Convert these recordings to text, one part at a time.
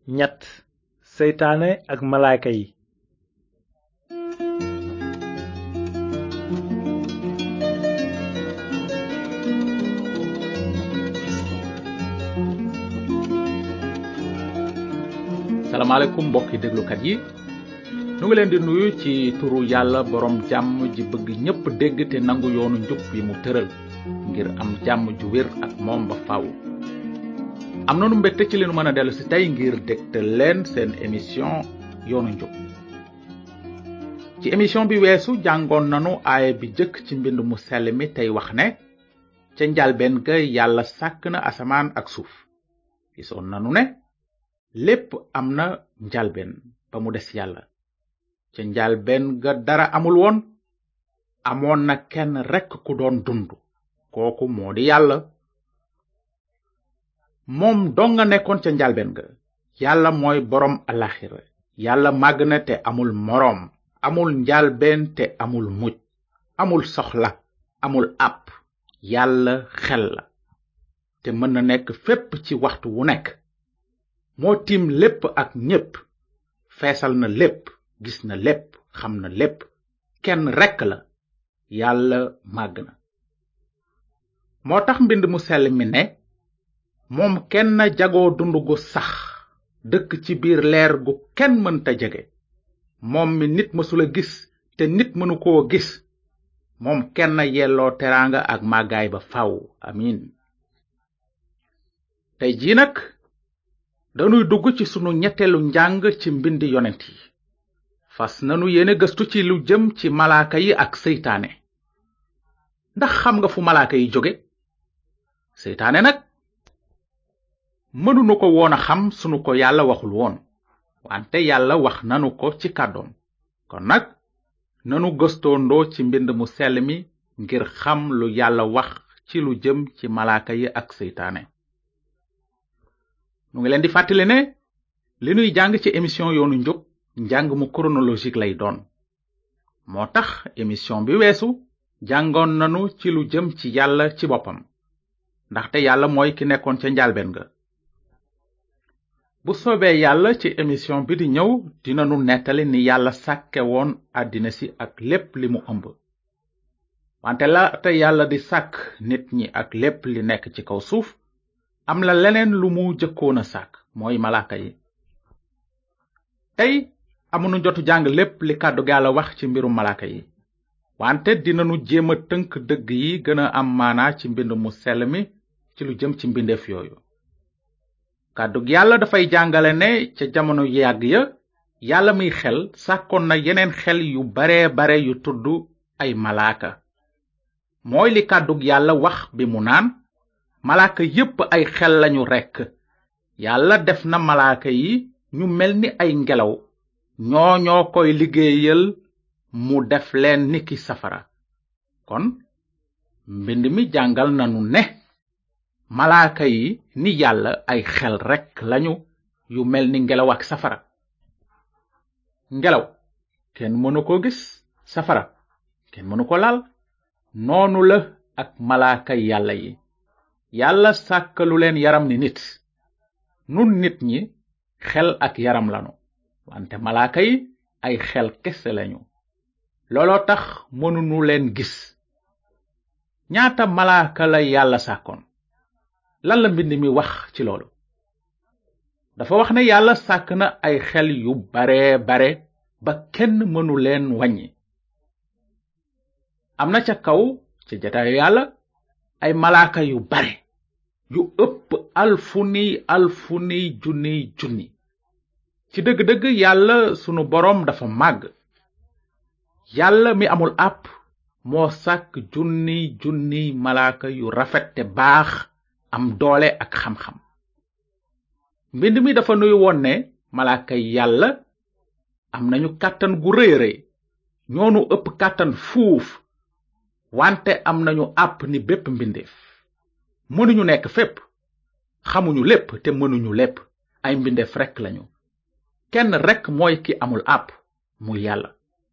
ñett seytaane ak malaaka yi salaamaaleykum mbokki déglukat yi nu ngi leen di nuyu ci turu yàlla borom jàmm ji bëgg ñépp dégg te nangu yoonu njub yi mu tëral ngir am jàmm ju wér ak moom ba faaw. am nanu mbégte ci li nu mën a dellu si tey ngir dégtal leen seen émission yoonu njub ci émission bi weesu jàngoon nanu aaya bi jëkk ci mbind mu sell mi tey wax ne ca njalbeen ga yàlla sàkk na asamaan ak suuf gisoon nanu ne lépp am na njalbeen ba mu des yàlla ca njalbeen ga dara amul woon amoon na kenn rekk ku doon dund kooku moo di yàlla moom dong nga nekkoon ca njalbeen ga yàlla mooy boroom alaxira yàlla màgg na te amul moroom amul njalbeen te amul mujj amul soxla amul àpp yàlla xel la te mën na nekk fépp ci waxtu wu nekk moo tiim lépp ak ñépp feesal na lépp gis na lépp xam na lépp kenn rekk la yàlla màgg na moo tax mbind mu sell mi ne moom kenn jagoo dund gu sax dëkk ci biir leer gu kenn mënta jege moom mi nit mësula gis te nit mënu koo gis moom kenn yelloo teraanga ak màggaay ba faw amin tey jii nag danuy dugg ci sunu ñetteelu njàng ci mbindi yonent yi fas nanu yéene gëstu ci lu jëm ci malaaka yi ak seytaane ndax xam nga fu malaaka yi jóge seytaane nag mënunu ko woon a xam sunu ko yàlla waxul woon wante yàlla wax nanu ko ci kàddoom kon nag nanu gëstoondoo ci mbind mu sell mi ngir xam lu yàlla wax ci lu jëm ci malaaka yi ak seytaane nu ngi leen di fàttali ne li nuy jàng ci émission yoonu njub njàng mu chronologique lay doon moo tax émission bi weesu jàngoon nanu ci lu jëm ci yàlla ci boppam ndaxte yàlla mooy ki nekkoon ca njalbeen ga bu soobee yàlla ci émission bi di ñëw dinanu nettali ni yàlla sàkke woon àddina si ak lépp li mu ëmb wante laata yàlla di sàkk nit ñi ak lépp li nekk ci kaw suuf am la leneen lu mu jëkkoon a sàkk mooy malaaka yi tey amunu jotu jàng lépp li kàddu yàlla wax ci mbirum malaaka yi wante dinanu jéem a tënk dëgg yi gën a am maanaa ci mbind mu sell mi ci lu jëm ci mbindeef yooyu kàddug yàlla dafay jàngale ne ca jamono yàgg ya yàlla muy xel sàkkoon na yeneen xel yu bare bare yu tudd ay malaaka mooy li kàddug yàlla wax bi mu naan malaaka yépp ay xel lañu rekk yàlla def na malaaka yi ñu mel ni ay ngelaw ñoo ñoo koy liggéeyal mu def leen niki safara kon mbind mi jàngal nanu ne malaaka yi ni yàlla ay xel rekk lañu yu mel ni ngelaw ak safara ngelaw kenn mënu ko gis safara kenn mënu ko laal noonu la ak malaaka yàlla yi yàlla sàkkalu leen yaram ni nit nun nit ñi xel ak yaram lanu wante malaaka yi ay xel kese lañu looloo tax mënunu leen gis ñaata malaaka la yàlla sàkkoon lan la mbind mi wax ci loolu dafa wax ne yàlla sàkk na ay xel yu bare bare ba kenn mënu leen wàññi am na ca kaw ca jataayu yàlla ay malaaka yu bare yu ëpp alfuni alfuni junni junni ci dëgg-dëgg yàlla sunu boroom dafa màgg yàlla mi amul àpp moo sàkk junni junni malaaka yu rafet te baax am doole ak xam-xam mbind mi dafa nuy woon ne malaaka yàlla am nañu kàttan gu rëy rëy ñoonu ëpp kàttan fuuf wante am nañu àpp ni bépp mbindeef mënuñu nekk fépp xamuñu lépp te mënuñu lépp ay mbindeef rekk lañu kenn rekk mooy ki amul àpp muy yàlla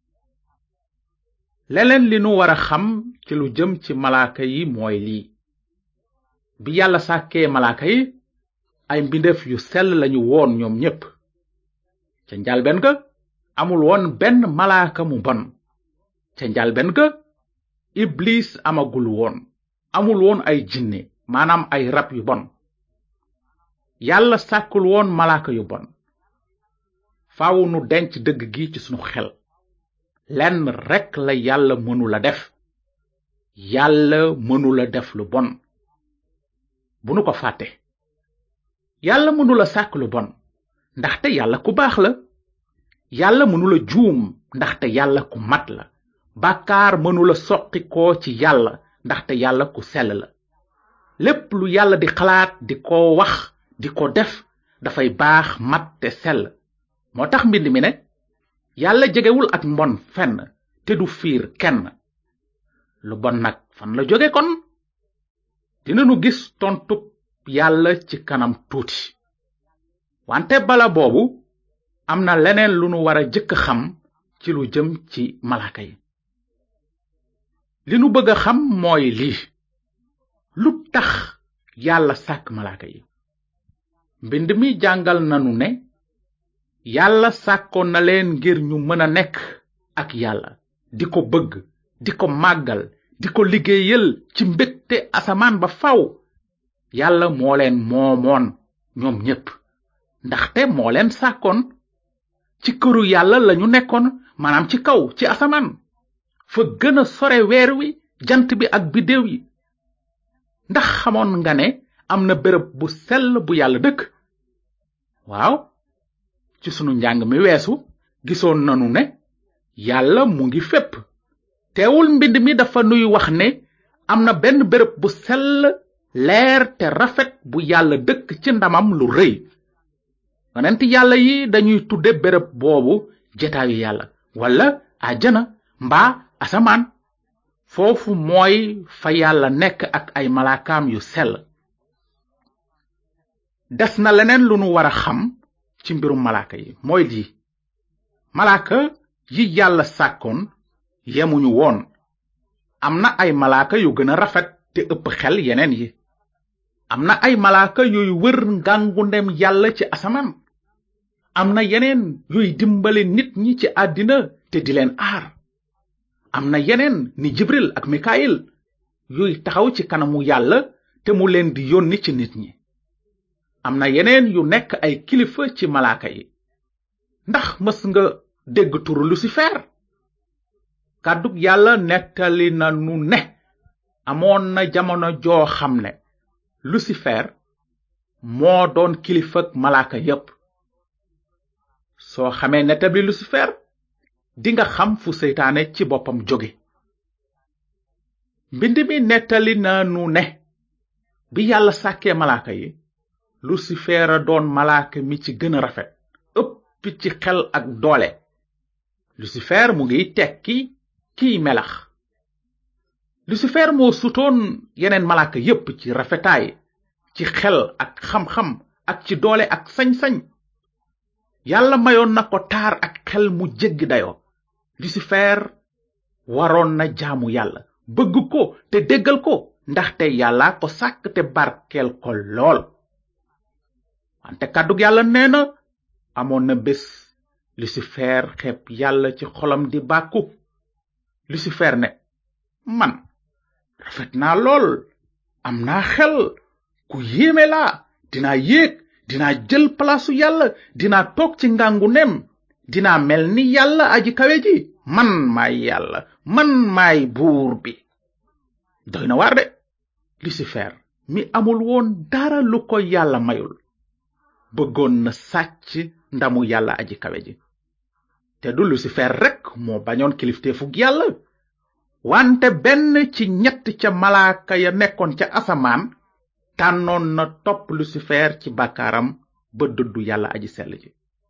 leneen li nu wara xam ci lu jëm ci malaaka yi mooy lii bi yàlla sàkkee malaaka yi ay mbindeef yu sell lañu woon ñoom ñépp ca njalben ga amul woon benn malaaka mu bon ca njalben ga iblis amagul woon amul woon ay jinne maanaam ay rab yu bon yàlla sàkkul woon malaaka yu bon faaw nu denc dëgg gi ci sunu xel lenn rekk la yàlla mënula def yàlla mënula def lu bon bu nu ko fàtte yàlla mënula sàkk lu bon ndaxte yàlla ku baax la yàlla mënula juum ndaxte yàlla ku mat la bàkkaar mënula soqi ko ci yàlla ndaxte yàlla ku sell la lépp lu yàlla di xalaat di ko wax di ko def dafay baax mat te sell moo tax mbind mi ne yàlla jegewul ak mbon fenn te du fiir kenn lu bon nag fan la jóge kon dinanu gis tontub yàlla ci kanam tuuti wante bala boobu am na leneen lu nu war a jëkk xam ci lu jëm ci malaaka yi li nu bëgg a xam mooy lii lu tax yàlla sàkk malaaka yi mbind mi jàngal nanu ne yàlla sàkkoon na leen ngir ñu mën a nekk ak yàlla di ko bëgg di ko màggal di ko liggéeyal ci mbégte asamaan ba faw yàlla moo leen moomoon ñoom ñépp ndaxte moo leen sàkkoon ci këru yàlla lañu nekkoon maanaam ci kaw ci asamaan fa gën a sore weer wi jant bi ak biddéew yi ndax xamoon nga ne am na béréb bu sell bu yàlla dëkk waaw ci sunu njàng mi weesu gisoon nanu ne yàlla mu ngi fépp teewul mbind mi dafa nuy wax ne am na benn béréb bu sell leer te rafet bu yàlla dëkk ci ndamam lu rëy yonent yàlla yi dañuy tudde béréb boobu jetaayu yàlla wala àjjana mbaa asamaan foofu mooy fa yàlla nekk ak ay malaakaam yu sell des na leneen lu nu war a xam ci mbirum malaaka yi mooy lii malaaka yi yàlla sàkkoon yemuñu woon am na ay malaaka yu gën a rafet te ëpp xel yeneen yi am na ay malaaka yuy wër ngàngu ndem yàlla ci asamaan am na yeneen yuy dimbale nit ñi ci àddina te di leen aar am na yeneen ni jibril ak mikayil yuy taxaw ci kanamu yàlla te mu leen di yónni ci nit ñi am na yeneen yu nekk ay kilifa ci malaaka yi ndax mës nga dégg turu lucifer kàddug yàlla nettali na nu ne amoon na jamono joo xam ne lucifer moo doon kilifak malaaka yépp soo xamee nettabli lucifer dinga xam fu seytaane ci boppam jóge mbind mi nettali na nu ne bi yàlla sàkkee malaaka yi lucifer a doon malaaka mi ci gën a rafet ëpp ci xel ak doole lucifer mu ngi tekki kiy melax lucifer moo sutoon yeneen malaaka yépp ci rafetaay ci xel ak xam-xam ak ci doole ak sañ-sañ yàlla mayoon na ko taar ak xel mu jéggi dayoo lucifer waroon na jaamu yàlla bëgg ko te déggal ko ndaxte yàlla ko sàkk te barkeel ko lool wante kàddug yàlla nee na amoon na bés lucifer xeeb yàlla ci xolam di bàkku lucifer ne man rafet naa lool am naa xel ku yéeme laa dinaa yéeg dinaa jël palaasu yàlla dinaa toog ci ngangu nem dinaa mel ni yàlla aji kawe ji man maay yàlla man maay buur bi doy na waar de lucifer mi amul woon dara lu ko yàlla mayul bëggoon na sàcc ndamu yàlla aji kawe ji te du lucifer rekk moo bañoon kilifteefug yàlla wante benn ci ñett ca malaaka ya nekkoon ca asamaan tànnoon na topp lucifer ci bàkkaaram ba dëddu yàlla aji sell ji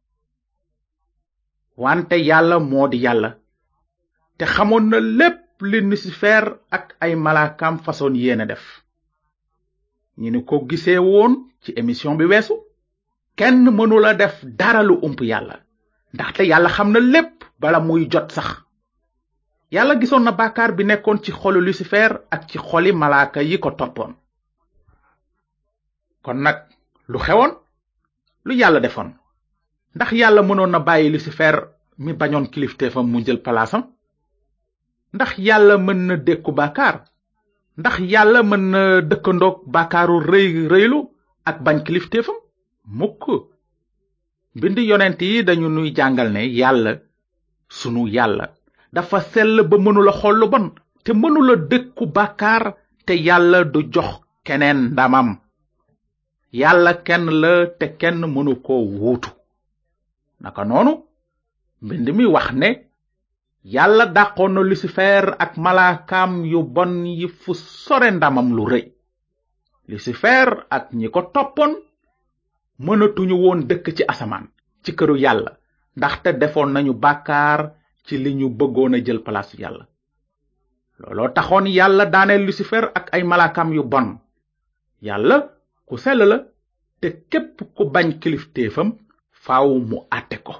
wante yàlla moo di yàlla te xamoon na lépp li lucifer ak ay malaakaam façon yéene def ñi ni ko gisee woon ci émission bi weesu kenn mënula def dara lu ump yàlla ndaxte yàlla xam na lépp bala muy jot sax yàlla gisoon na bàkkaar bi nekkoon ci xolu lucifer ak ci xoli malaaka yi ko toppoon kon nag lu xewoon lu yàlla defoon ndax yàlla mënoon na bàyyi lucifer mi bañoon kilifteefam mu jël palaasam ndax yàlla mën na dékku bàkkaar ndax yàlla mën na dëkkandoog bàkkaaru rëy rëylu ak bañ kilifteefam mukk mbind yonent yi dañu nuy jàngal ne yàlla sunu yàlla dafa sell ba mënula xool lu bon te mënula dëkku bàkkaar te yàlla du jox keneen ndamam yàlla kenn la te kenn mënu ko wuutu naka noonu mbind mi wax ne yàlla dàqoon na lucifer ak malaakaam yu bon yi fu sore ndamam lu rëy lucifer ak ñi ko toppoon mënatuñu woon dëkk ci asamaan ci këru yàlla ndaxte defoon nañu bàkkaar ci li ñu bëggoon a jël palaasu yàlla looloo taxoon yàlla daaneel lucifer ak ay malaakaam yu bon yàlla ku sell la te képp ku bañ kilifteefam faaw mu àtte ko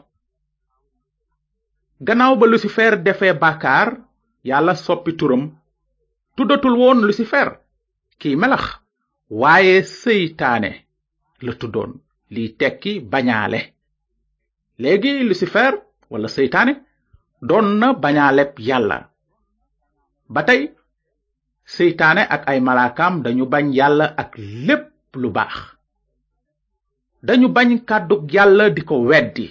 gannaaw ba lucifer defee bàkkaar yàlla soppi turam tuddatul woon lucifer kiy melax waaye seytaane la tuddoon liy tekki bañaale léegi lucifer wala seytaane doon na bañaaleb yàlla ba tey seytaane ak ay malaakaam dañu bañ yàlla ak lépp lu baax dañu bañ kàddug yàlla di ko weddi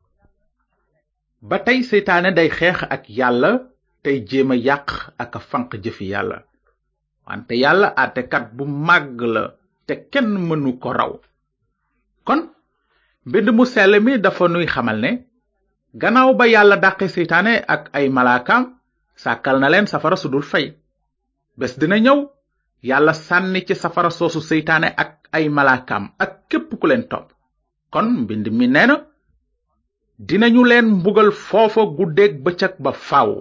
ba tey seytaane day xeex ak yàlla tey jéem a yàq ak a fanq jëfi yàlla wante yàlla àttekat bu màgg la te kenn mënu ko raw kon mbind mu sell mi dafa nuy xamal ne gannaaw ba yàlla dàqe seytaane ak ay malaakaam sàkkal na leen safara su dul fay bés dina ñëw yàlla sànni ci safara soosu seytaane ak ay malaakaam ak képp ku leen topp kon mbind mi nee na dinañu leen mbugal foofa guddeeg bëccëg ba faaw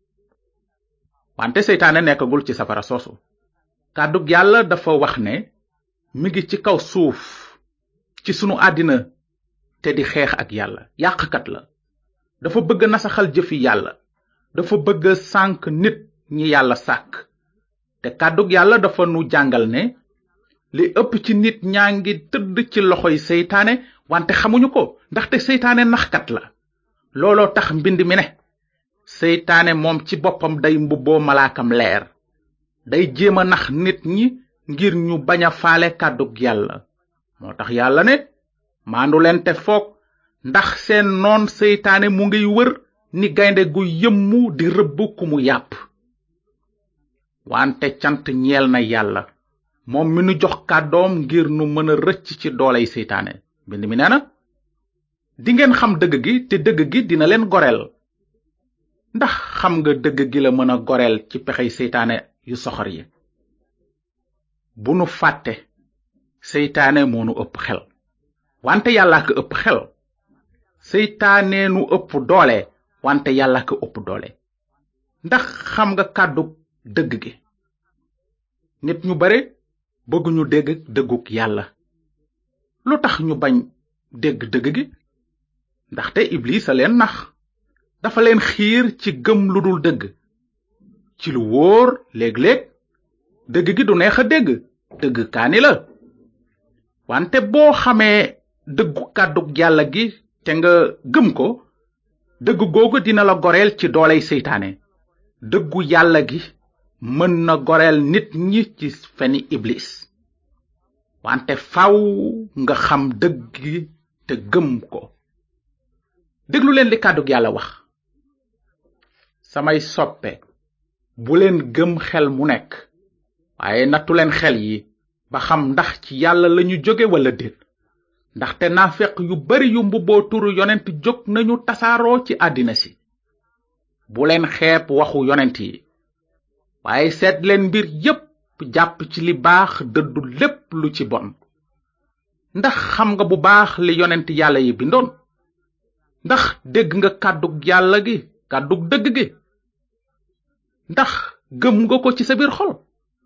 wante seytaane nekkagul ci safara soosu kàddug yàlla dafa wax ne mi ngi ci kaw suuf ci sunu àddina te di xeex ak yàlla yàqkat la dafa bëgg nasaxal jëfi yàlla dafa bëgg sànk nit ñi yàlla sàkk te kàddug yàlla dafa nu jàngal ne li ëpp ci nit ñaa ngi tëdd ci loxoy seytaane wante xamuñu ko ndaxte seytaane naxkat la looloo tax mbind mi ne seytaane moom ci boppam day mbubboo malaakam leer day jéem a nax nit ñi ngir ñu bañ a faale kàddug yàlla moo tax yàlla ne maandu leen te foog ndax seen noon seytaane mu ngiy wër ni gaynde gu yëmmu di rëbb ku mu yàpp wante cant ñeel na yàlla moom mi nu jox kàddoom ngir nu mën a rëcc ci dooley seytaane mbind mi nee na dingeen xam dëgg gi te dëgg gi dina leen goreel ndax xam nga dëgg gi la mën a goreel ci pexey seytaane yu soxor yi bu nu fàtte seytaane moo nu ëpp xel wante yàlla ko ëpp xel seytaane nu ëpp doole wante yàlla ko ëpp doole ndax xam nga kàddu dëgg gi nit ñu bare bëgguñu dégg dëgguk yàlla lu tax ñu bañ dégg dëgg gi ndaxte iblis a leen nax dafa leen xiir ci gëm lu dul dëgg ci lu wóor léeg-léeg dëgg gi du neex a dégg dëgg kaani la wante boo xamee dëggu kàddug yàlla gi te nga gëm ko dëgg googu dina la goreel ci dooley seytaane dëggu yàlla gi mën na goreel nit ñi ci feni iblis wante faw nga xam dëgg gi te gëm ko déglu leen li kàddug yàlla wax samay soppe bu leen gëm xel mu nekk waaye nattu leen xel yi ba xam ndax ci yàlla lañu jóge wala déet ndaxte naafeq yu bari yu mbubboo turu yonent jóg nañu tasaaroo ci àddina si bu leen xeeb waxu yonent yi waaye seet leen mbir yépp jàpp ci li baax dëddu lépp lu ci bon ndax xam nga bu baax li yonent yàlla yi bindoon ndax dégg nga kàddug yàlla gi kàddug dëgg gi ndax gëm nga ko ci sa biir xol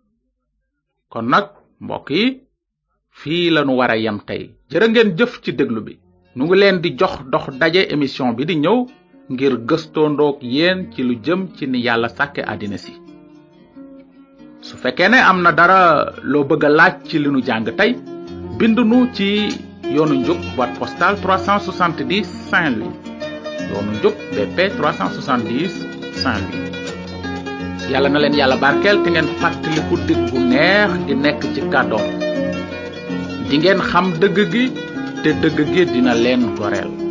kon nag mbokk yi fii lanu wara yem tey jërë ngeen jëf ci déglu bi nu ngi leen di jox dox daje émission bi di ñëw ngir gëstoondoog yéen ci lu jëm ci ni yàlla sàkke àddina si su fekkee ne am na dara loo bëgg a laaj ci li nu jàng tey bind nu ci yoonu njub boîte postale 370 Saint-Louis yoonu njub BP 370 Saint-Louis yàlla na leen yàlla barkeel te ngeen fàttaliku dëgg gu neex gi nekk ci kàddoom di ngeen xam dëgg gi te dëgg gi dina leen goreel